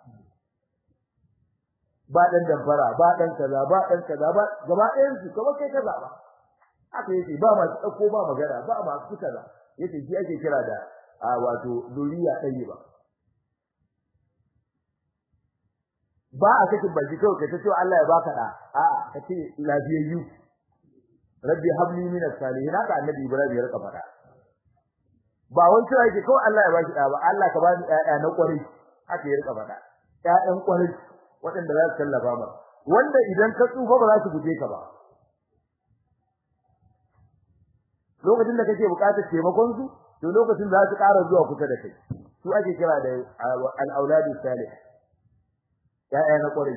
ba dan damfara ba dan kaza ba dan kaza ba gaba ɗayan su kamar kai ka zaba haka yace ba ma dauko ba magana ba ma su kaza yace shi ake kira da a wato duriya tayyiba ba a sakin baki kawai kai ta ce Allah ya baka da a'a ka ce lafiyayyu rabbi habli min as-salihin haka annabi Ibrahim ya rika fada ba wani cewa yake kawai Allah ya baki da ba Allah ka bani ƴaƴa na ƙwarai haka ya rika fada ƴaƴan ƙwarai waɗanda za su tallafa ma wanda idan ka tsufa ba za su guje ka ba lokacin da kake buƙatar taimakon su to lokacin za su ƙara zuwa kusa da kai su ake kira da al-auladu salih ya'ya na ƙwarai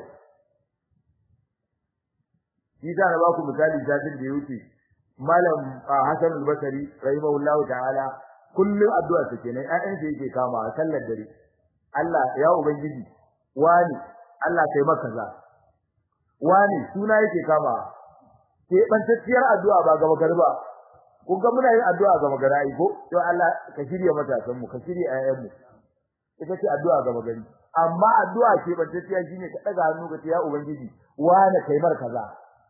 shi ta na baku misali satin da ya wuce malam Hassan al-Basri rahimahullahu ta'ala kullum addu'a ta kenan ƴaƴan sa yake kama a sallar dare Allah ya ubangiji wani Allah kai maka za wani suna yake kama ke bantacciyar addu'a ba gaba garba kun ga muna yin addu'a ga magana ai ko to Allah ka shirye matasan mu ka shirye ayyan mu ita ce addu'a ga magani amma addu'a ce bantacciya shine ka daga hannu ka ce ya ubangiji wani kai mar kaza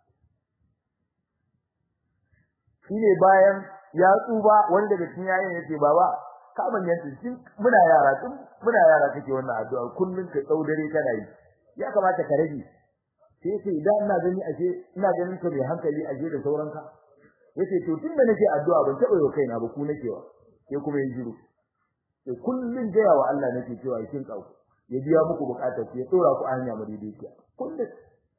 shine bayan ya tsuba wanda daga cikin yayin yace baba ka manyan tun muna yara tun muna yara kake wannan addu'a kullun ka dau dare kana yi ya kamata ka rage sai sai idan ina gani ashe ina ganin ka mai hankali ashe da sauranka yace to tunda nake addu'a ban taba yau kaina ba ku nake wa sai kuma yin jiru sai kullun gaya wa Allah nake cewa kin kau ya biya muku bukatar ku ya dora ku hanya madaidaiciya kullun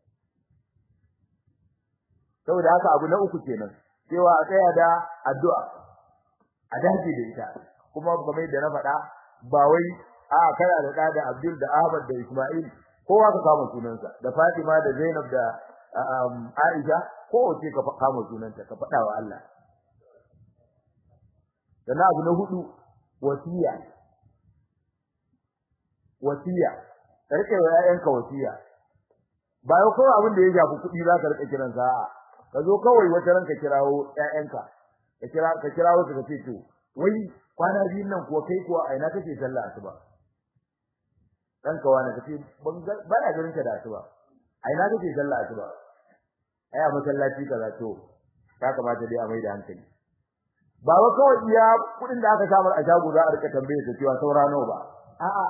saboda haka abu na uku kenan cewa a tsaya da addu'a a dace da ita kuma kamar da na faɗa ba wai a kana da da Abdul da Ahmad da Ismail kowa ka kama sunansa da Fatima da Zainab da Aisha kowace ka kama sunanta ka faɗa wa Allah sannan abu na hudu wasiya wasiya karke wa ƴaƴanka wasiya ba yau kawai abin da ya shafi kuɗi za ka rika kiran sa ka zo kawai wata ranka kirawo ƴaƴanka ka kira ka kirawo ka ce to wai kwana biyun nan kuwa kai kuwa a ina kake sallah asuba dan ka wani kace ban ba na ganin ka da asuba a ina kake sallah asuba ai a masallaci kaza to ya kamata dai a mai da hankali ba wa kawai iya kudin da aka samar a shago za a rika tambaye ta cewa saura nawa ba a'a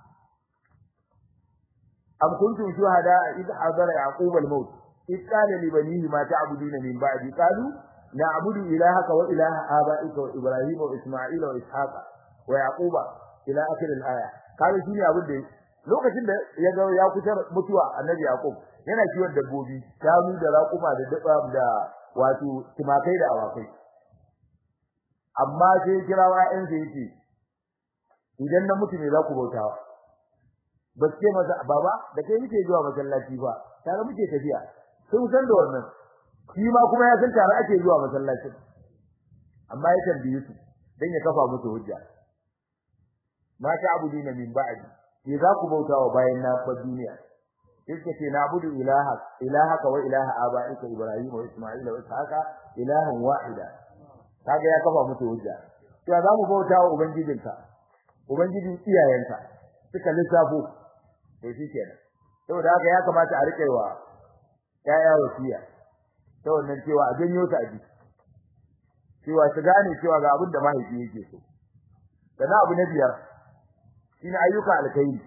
am kuntum shuhada id hadara yaqub al-maut id qala li banihi ma ta'buduna min ba'di qalu na'budu ilahaka wa ilaha aba'ika wa ibrahima wa isma'ila wa ishaqa wa yaquba ila akhir al-aya kaga shine abin da lokacin da ya ga ya kusa mutuwa annabi yaqub yana kiwon dabbobi shanu da raƙuma da daba da wato timakai da awakai amma sai kira wa'in sai yace idan na mutu ne za ku bautawa ba ce masa baba da kai muke zuwa masallaci ba tare muke tafiya sun san da wannan shi ma kuma ya san tare ake zuwa masallaci amma ya tambaye su dan ya kafa musu hujja ma ta abudina min ba'di ke za ku bautawa bayan na fa duniya yake ce na abudu ilaha ilahaka wa ilaha abaika ibrahim wa isma'ila wa ishaqa ilahan wahida kaga ya kafa musu hujja to za mu bautawa ubangijinka ubangijin iyayenka suka lissafo to shi kenan saboda haka ya kamata a rike wa yaya wasiya ta wannan cewa a janyo ta aji cewa su gane cewa ga abin da mahaifi yake so sannan abu na biyar shine ayyuka alkhairi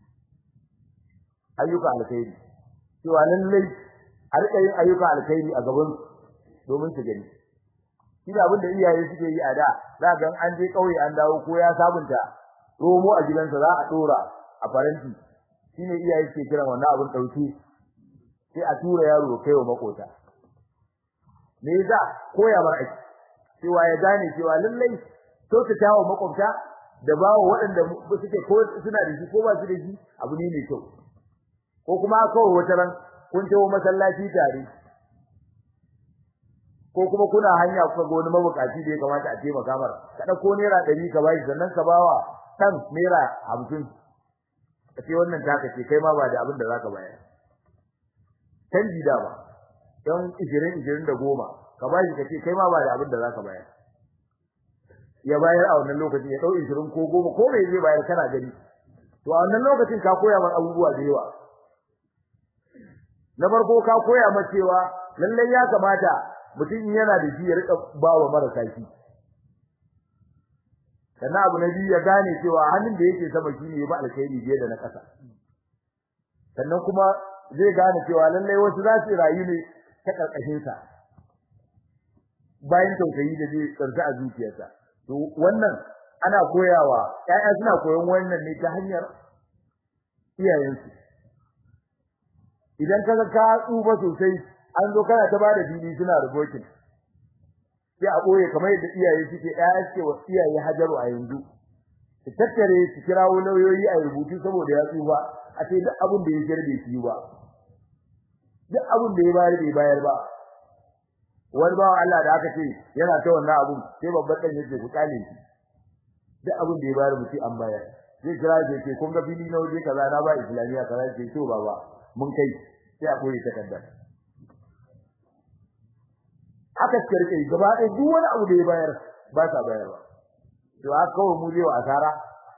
ayyuka alkhairi cewa lallai a rika yin ayyuka alkhairi a gaban domin su gani shi da abin da iyaye suke yi a da za ga an je kauye an dawo ko ya sabunta romo a gidansa za a dora a faranti shine iyaye suke kiran wannan abin dauke sai a tura yaro kai wa makota me yasa koya bar aiki cewa ya gane cewa lallai to ta tawo makwabta da bawo waɗanda suke ko suna da shi ko ba su da shi abu ne mai kyau ko kuma kawai wata ran kun tawo masallaci tare ko kuma kuna hanya kuka ga wani mabukaci da ya kamata a taimaka mar ka dauko naira 100 ka bashi sannan ka bawa dan naira 50 kace wannan taka ce kai ma ba da abin da zaka bayar canji da ba dan 20 20 da goma ka bashi kace kai ma ba da abin da zaka bayar ya bayar a wannan lokacin ya dau 20 ko goma ko bai zai bayar kana gani to a wannan lokacin ka koya mar abubuwa da yawa na farko ka koya mar cewa lallai ya kamata mutum yana da shi ya rika bawa marasa shi sannan abu na biyu ya gane cewa hannun da yake sama shi ne ba alkhairi biye da na ƙasa sannan kuma zai gane cewa lallai wasu za su rayu ne ta karkashin sa bayan tausayi da zai tsarta a zuciyarsa to wannan ana koyawa ƴaƴa suna koyon wannan ne ta hanyar iyayensu idan kaga ka tsufa sosai an zo kana ta bada fili suna rubokin sai a boye kamar yadda iyaye suke ƴaƴa suke wa iyaye hajaru a yanzu su tattare su kirawo lauyoyi a rubutu saboda ya tsufa a ce duk abin da ya girbe shi ba duk abin da ya bayar bai bayar ba wani bawan Allah da aka ce yana ta wannan abun sai babban dan yace ku kale shi duk abin da ya bayar mutum an bayar zai kira ya ce kun ga fili na waje kaza na ba islamiya kaza ce to baba mun kai sai a koyi takardar aka kirke gaba ɗaya duk wani abu da ya bayar ba sa bayarwa to haka kawai mu zai wa asara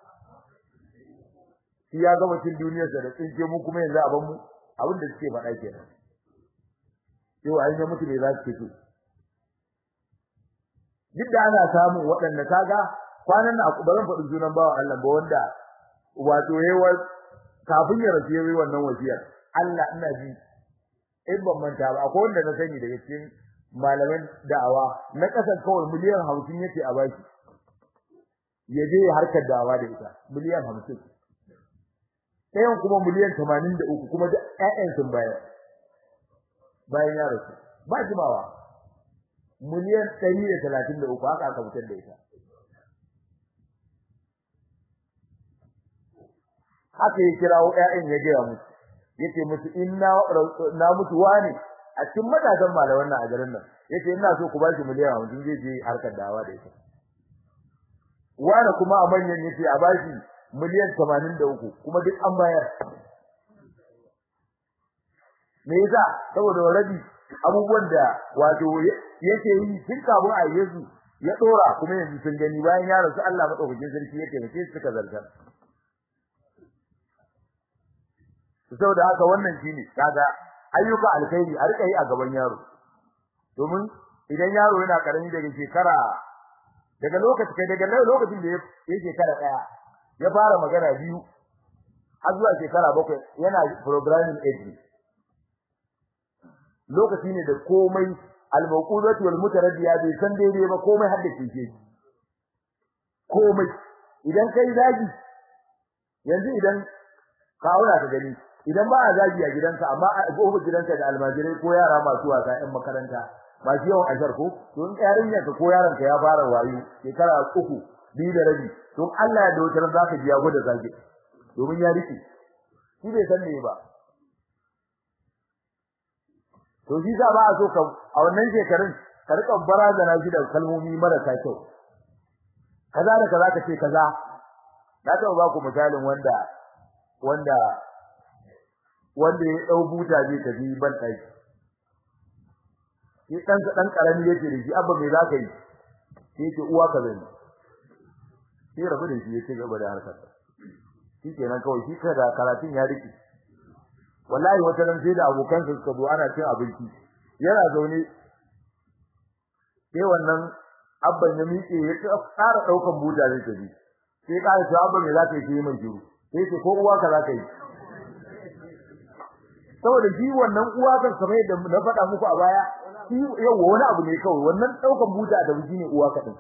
shi ya gama cin duniyarsa da tsinke mu kuma yanzu a ban mu abin da suke faɗa kenan yau an yi mutu ne za su fito duk da ana samun waɗanda kaga kwanan nan ba zan faɗi sunan bawa Allah ba wanda wato yayi kafin ya rasu yayi wannan wasiyar Allah ina ji in ban manta ba akwai wanda na sani daga cikin malaman da'awa na kasar kawai miliyan 50 yace a baki ya je harkar da'awa da ita miliyan 50 ɗayan kuma miliyan 83 kuma da ƴaƴan sun bayar bayan ya rasu ba jimawa miliyan 133 haka aka fitar da ita haka ya kirawo ƴaƴan ya gaya musu yace musu inna na mutu wani a cikin matasan malaman nan a garin nan yace ina so ku bashi miliyan 50 zai je harkar dawa da ita wani kuma a manyan yace a bashi miliyan 83 kuma duk an bayar me yasa saboda rabi abubuwan da wato yake yi tun kafin a yesu ya dora kuma yanzu sun gani bayan ya rasu Allah madaukakin sarki yake ne sai suka zartar saboda haka wannan shine kaga ayyuka alkhairi a rika yi a gaban yaro domin idan yaro yana karami daga shekara daga lokaci kai daga lokacin da ya shekara daya ya fara magana biyu har zuwa shekara bakwai yana programming age lokaci ne da komai al-mawqudatu wal mutaraddiya bai san daidai ba komai har da kike komai idan kai zagi yanzu idan ka aura ka gani idan ba a zagi a gidanka amma a gobe gidanka da almajirai ko yara masu wasa ɗan makaranta ba shi yawan ashar ko to in yarinya ka ko yaron ka ya fara wayo shekara uku biyu da rabi to Allah ya dautar zaka ji ya gode zagi domin ya rike shi bai san me ba to shi za ba a so ka a wannan shekarun ka rika barazana shi da kalmomi marasa kyau kaza da kaza ka ce kaza na taɓa ba ku misalin wanda wanda wanda ya dau buta zai tafi ban dai shi dan dan karami yake da shi abba me zaka yi sai ce uwa ka zai sai rabu da shi ya ci gaba da harkar shi kenan kawai shi kada karatun ya riki wallahi wata ran sai da abokan sa suka zo ana cin abinci yana zaune sai wannan abban ya miƙe ya tsara daukan buta zai tafi sai ka ce abba me zaka yi sai mai shiru sai ce ko uwa ka zaka yi saboda shi wannan uwa kan kamar yadda na faɗa muku a baya shi yawa wani abu ne kawai wannan daukan buta da shi ne uwa kaɗan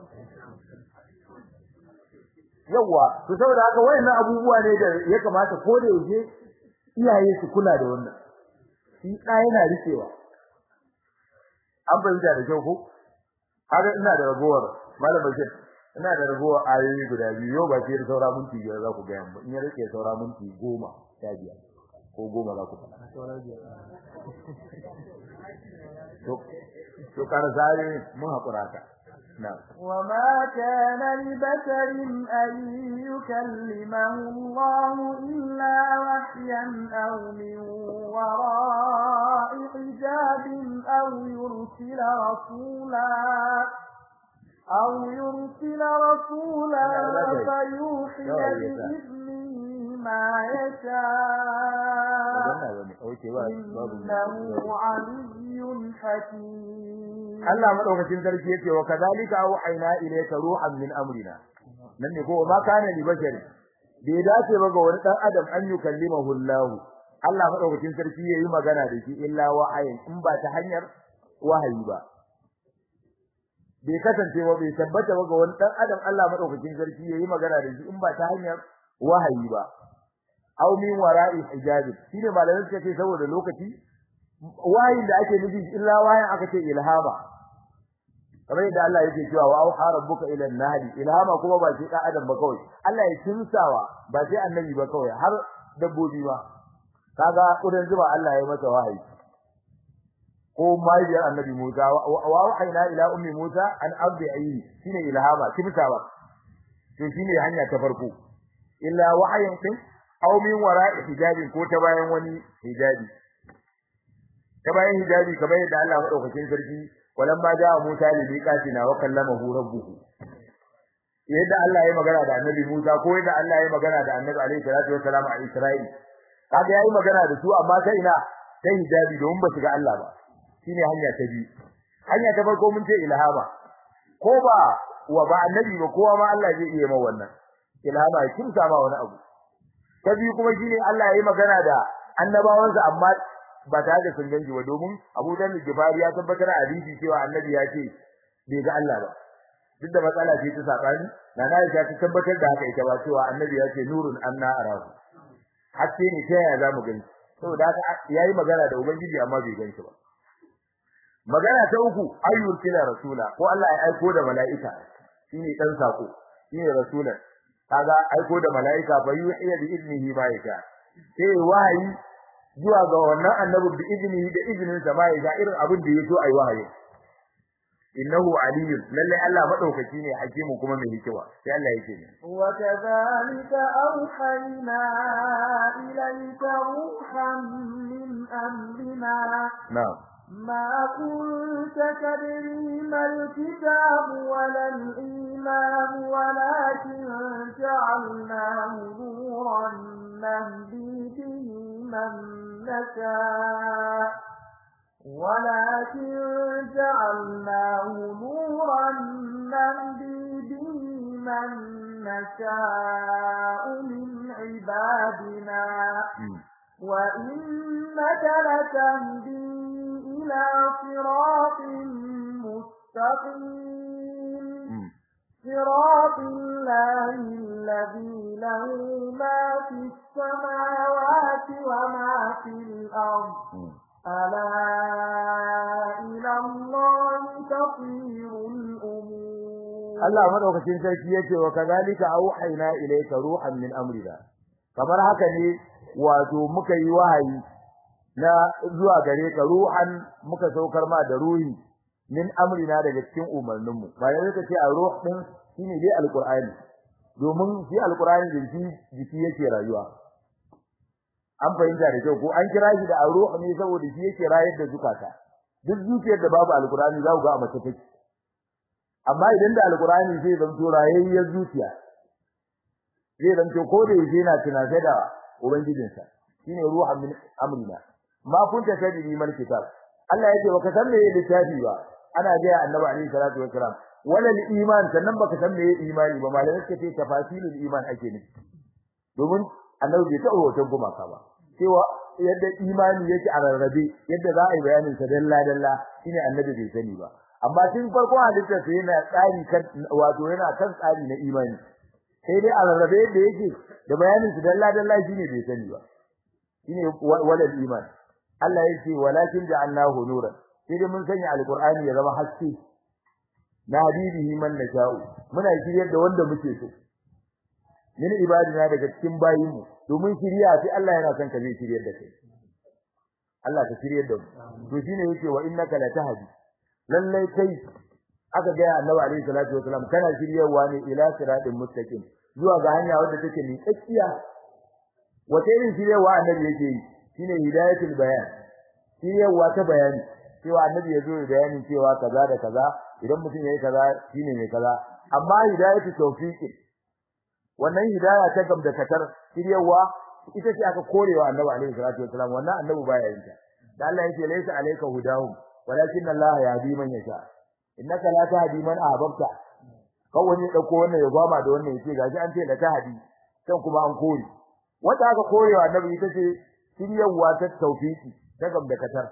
yawa to saboda haka wayannan abubuwa ne da ya kamata ko da yaushe iyaye su kula da wannan shi ɗa yana rikewa an bayyana da kyau ko har ina da ragowar malam bashir ina da ragowar ayoyi guda biyu yau ba sai da saura minti biyar za ku ga yamma in ya rike saura minti goma sha biyar ko goma za ku faɗa to to kana zare mun haƙura ka وما كان لبشر أن يكلمه الله إلا وحيا أو من وراء حجاب أو يرسل رسولا أو يرسل رسولا فيوحي بإذنه ما يشاء إنه علي حكيم Allah madaukakin sarki yake wa kadhalika auhayna ilayka ruhan min amrina nan ne ko ma kana li bashari bai dace ba ga wani dan adam an yukallimahu Allah Allah madaukakin sarki yayi magana da shi illa wa'ayin in ba ta hanyar wahayi ba bai kasance ba bai tabbata ba ga wani dan adam Allah madaukakin sarki yayi magana da shi in ba ta hanyar wahayi ba aw min wara'i hijab shine malamin suka ce saboda lokaci wahayin da ake nufi illa wahayin aka ce ilhama kamar yadda Allah yake cewa wa auha rabbuka ila an-nahl ilhama kuma ba sai dan adam ba kawai Allah ya kimsawa ba sai annabi ba kawai har dabbobi ba kaga kudan zuba Allah ya mata wahayi ko mahaifiyar annabi Musa wa wahayna ila ummi Musa an abdi ayi shine ilhama kimsawa to shine hanya ta farko illa wahayin din aw min wara'i hijabin ko ta bayan wani hijabi ta bayan hijabi kamar yadda Allah madaukakin sarki walamma jaa Musa li miqatina wa kallamahu rabbuhu yadda Allah ya magana da annabi Musa ko yadda Allah ya magana da annabi alaihi salatu wassalam a Isra'il kaga yayi magana da su amma sai ina sai hijabi don ba su ga Allah ba shine hanya ta biyu hanya ta farko mun ce ilhama ko ba wa ba annabi ba kowa ma Allah zai iya ma wannan ilhama kin sama wani abu ta biyu kuma shine Allah yayi magana da annabawansa amma ba tare da sun ganji ba domin Abu Dawud Gifari ya tabbatar a hadisi cewa annabi ya ce bai ga Allah ba duk da matsala ce ta sabani na na ta tabbatar da haka ita ba cewa annabi ya ce nurun anna arahu haske ne ta yaya zamu gani saboda haka yayi magana da ubangiji amma bai ganshi ba magana ta uku ayyul kila rasula ko Allah ya aiko da mala'ika shine dan sako shine rasulan kaga aiko da mala'ika fa yuhiya bi idnihi ma yasha sai wahayi zuwa ga wannan annabi bi idnihi da idnin sa ma yasha irin abin da yaso ayi wahayi innahu aliyyun lalle Allah madaukaki ne hakimu kuma mai hikima sai Allah yake ne wa kadhalika awhayna ilayka ruhan min amrina na'am ما كنت تدري ما الكتاب ولا الإيمان ولكن جعلناه نورا نهدي به من نشاء ولكن جعلناه نورا نهدي به من نشاء من عبادنا وإنك لتهدي إلى صراط مستقيم صراط الله الذي له ما في السماوات وما في الأرض ألا إلى الله تصير الأمور Allah madaukakin sarki yace wa kadhalika auhayna ilayka ruhan min amrina kamar haka ne wato muka yi wahayi na zuwa gare ka ruhan muka saukar ma da ruhi min amrina daga cikin umarninmu bayan ka ce a ruh din shine dai alqur'ani domin shi alqur'ani da shi jiki yake rayuwa an fahimta da kyau ko an kira shi da ruh ne saboda shi yake rayar da zukata duk zuciyar da babu alqur'ani za ku ga a mace take amma idan da alqur'ani zai zanto rayayyar zuciya zai zanto ko da yake yana tunasai da ubangijinsa shine ruhan min amrina ma kunta tadri mal kitab Allah yake baka san me littafi ba ana ga annabi alaihi salatu wassalam wala iman sannan baka san me imani ba malamai suka ce tafasilul iman ake nufi domin annabi bai taɓa hoton gumaka ba cewa yadda imani yake a rarrabe yadda za a yi bayanin sa dalla dalla shine annabi bai sani ba amma tun farko halitta sai yana tsari kan wato yana kan tsari na imani sai dai a rarrabe yadda yake da bayanin sa dalla dalla shine bai sani ba shine wala iman Allah yake walakin ja'alnahu nuran sai dai mun sanya alqur'ani ya zama haske na habibihi man nasha'u muna shiryar da wanda muke so min ibadina daga cikin bayinmu domin shiriya sai Allah yana son ka zai shiryar da kai Allah ka shiryar da mu to shine yake wa innaka latahdi lallai kai aka ga annabi alaihi salatu wasalam kana shiryarwa ne ila siratin mustaqim zuwa ga hanya wadda take ni tsakiya wace irin shiryarwa annabi yake yi shine hidayatul bayan shiryarwa ta bayani cewa annabi ya zo bayanin cewa kaza da kaza idan mutum yayi kaza shine mai kaza amma hidayatu tawfiqi wannan hidaya ta gamda katar shiryawa ita ce aka korewa annabi alaihi salatu wasalam wannan annabi baya yin ta da Allah yake laysa alayka hudahum walakin Allah yahdi man yasha innaka la tahdi man ahbabta kawai ne dauko wannan ya gwama da wannan yace gashi an ce da tahdi kan kuma an kore wanda aka korewa annabi ita ce shiryawa ta tawfiki ta gamdakatar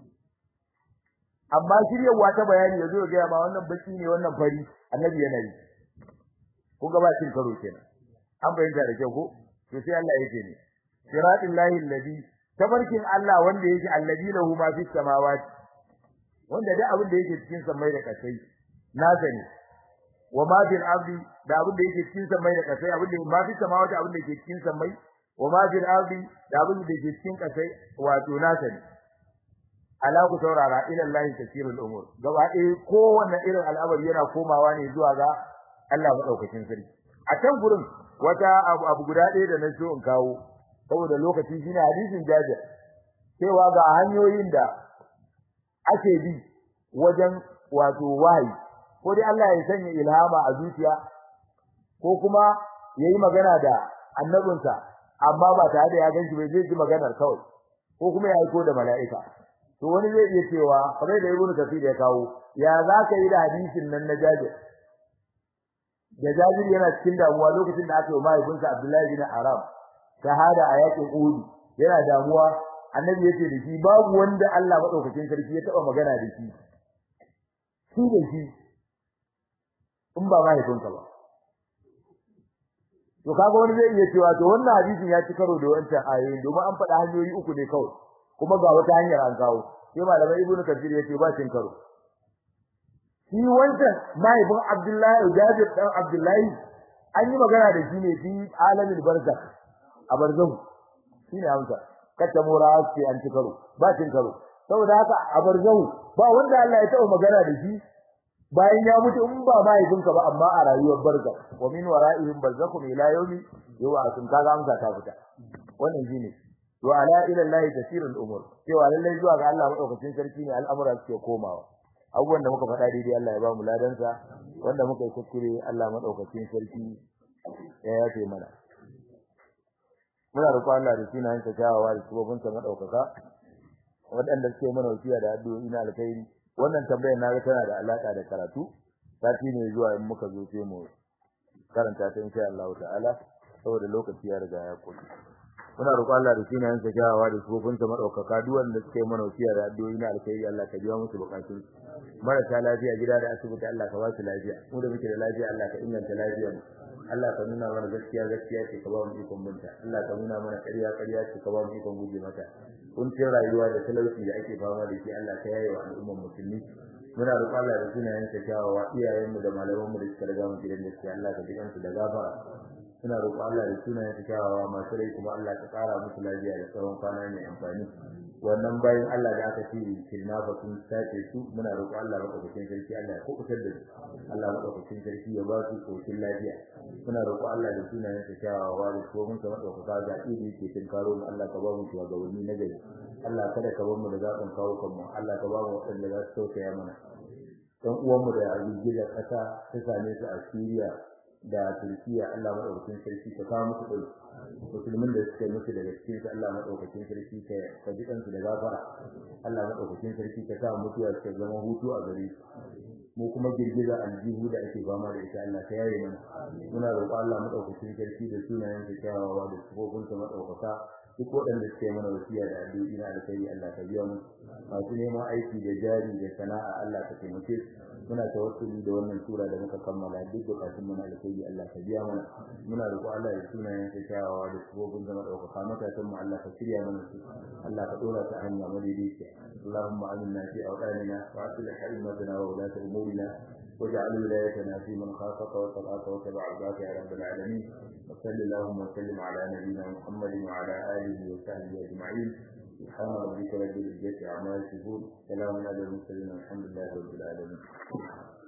amma shiryawa ta bayani yazo ga ma wannan baki ne wannan fari annabi yana yi ko ga ba cin karo kenan an bayyana da kyau ko to sai Allah yake ne siratul lahi alladhi tabarkin Allah wanda yake alladhi lahu ma fis samawati wanda da abin da yake cikin samai da kasai na sani wa ma bil ardi da abin da yake cikin samai da kasai abin da ma fis samawati abin da yake cikin samai wa ma bil ardi da abin da yake cikin kasai wato na sani ala ku saurara ila Allah tasirul umur gaba ɗaya kowanne irin al'amari yana komawa ne zuwa ga Allah madaukakin sarki a can gurin wata abu, abu guda ɗaya da na so in kawo saboda lokaci shine hadisin Jabir cewa ga hanyoyin da ake bi wajen wato wahayi ko dai Allah ya sanya ilhama a zuciya ko kuma yayi magana da annabinsa amma ba tare da ya ganshi bai zai ji maganar kawai ko kuma ya aiko da mala'ika to wani zai iya cewa kamar da Ibn Kathir ya kawo ya za ka yi da hadisin nan na Jabir da Jabir yana cikin damuwa lokacin da aka yi mahaifinsa Abdullahi bin Aram shahada a yakin Uhud yana damuwa annabi yace da shi babu wanda Allah madaukakin sarki ya taba magana da shi shi da shi in ba mahaifinka ba to kaga wani zai iya cewa to wannan hadisin ya ci karo da wancan ayoyin domin an faɗa hanyoyi uku ne kawai kuma ga wata hanyar an kawo sai malamai ibnu kathir yace ba cin karo shi wancan mahaifin abdullahi jabir dan abdullahi an yi magana da shi ne fi alamin barzakh a barzahu shine amsa kace mura ce an ci karo ba cin karo saboda haka a barzahu ba wanda Allah ya taɓa magana da shi bayan ya mutu in ba mahaifinka ba amma a rayuwar barzakh wa min wara'ihim barzakhum ila yawmi yub'athun kaga amsa ta fita wannan shine wa ala ila Allah tasirul umur cewa lallai zuwa ga Allah madaukakin sarki ne al'amura suke komawa abubuwan da muka faɗa daidai Allah ya ba mu ladansa wanda muka yi kuskure Allah madaukakin sarki ya yafe mana muna roƙon Allah da sunayen sa kyawawa da sabobin sa madaukaka waɗanda suke mana wasiya da addu'o'i na alkhairi wannan tambayar na ga tana da alaka da karatu sati ne zuwa in muka zo sai mu karanta ta insha Allah ta'ala saboda lokaci ya riga ya kuɗi muna roƙon Allah da sunayen sa kyawawa da sabobin sa madaukaka duk wanda suke mana wasiya da addu'o'i na alkhairi Allah ka biya musu bukatun marasa lafiya gida da asibiti Allah ka ba su lafiya mu da muke da lafiya Allah ka inganta lafiyar mu Allah ka nuna mana gaskiya gaskiya ce ka ba mu ikon binta Allah ka nuna mana ƙarya ƙarya ce ka ba mu ikon guje mata kuncin rayuwa da talauci da ake fama da shi Allah ka yaye wa al'ummar musulmi muna roƙon Allah da sunayen sa kyawawa iyayenmu da malamanmu da suka riga mu gidan gaskiya Allah ka jikansu da gafara muna roƙon Allah da sunayen sa kyawawa masu rai kuma Allah ka ƙara musu lafiya da tsawon kwana mai amfani wannan bayan Allah da aka ce kidnapper sun sace su muna roƙon Allah madaukakin sarki Allah ya kubutar da su Allah madaukakin sarki ya ba su koshin lafiya muna roƙon Allah da sunayen sa kyawawa da tsohon sa madaukaka ga idi yake tun karo mu Allah ka ba mu shugabanni na gari Allah kada ka bar mu da zaɓin kawo kanmu Allah ka ba mu waɗanda za su tausaya mana dan uwanmu da girgizar ƙasa ta same su a Syria da Turkiya Allah madaukakin sarki ka kawo musu ɗauki musulmin da suka musu daga cikin su Allah madaukakin sarki ka ka ji kansu da gafara Allah madaukakin sarki ka sa mutuwa ta zama hutu a gare su mu kuma girgiza aljihu da ake fama da ita Allah ka yaye mana muna roƙon Allah madaukakin sarki da sunayen sa kyawawa da sifofin sa madaukaka duk waɗanda suke mana wasiya da addu'o'i na alkhairi Allah ka biya mu masu neman aiki da jari da sana'a Allah ka taimake su muna tawassuli da wannan sura da muka kammala duk bukatun mu na alkhairi Allah ka biya mana muna roƙo Allah ya sunayen sa kyawawa da sabobin zama ɗaukaka matasan mu Allah ka shirya mana su Allah ka dora ta hanya madaidaiciya Allahumma aminna fi awqanina wa aslih himmatana wa ulata umurina واجعل ولايتنا في من خافك واتقاك واتبع رضاك يا رب العالمين وصل اللهم وسلم على نبينا محمد وعلى اله وصحبه اجمعين سبحان ربك رب العزه عما يصفون سلام على المرسلين والحمد لله رب العالمين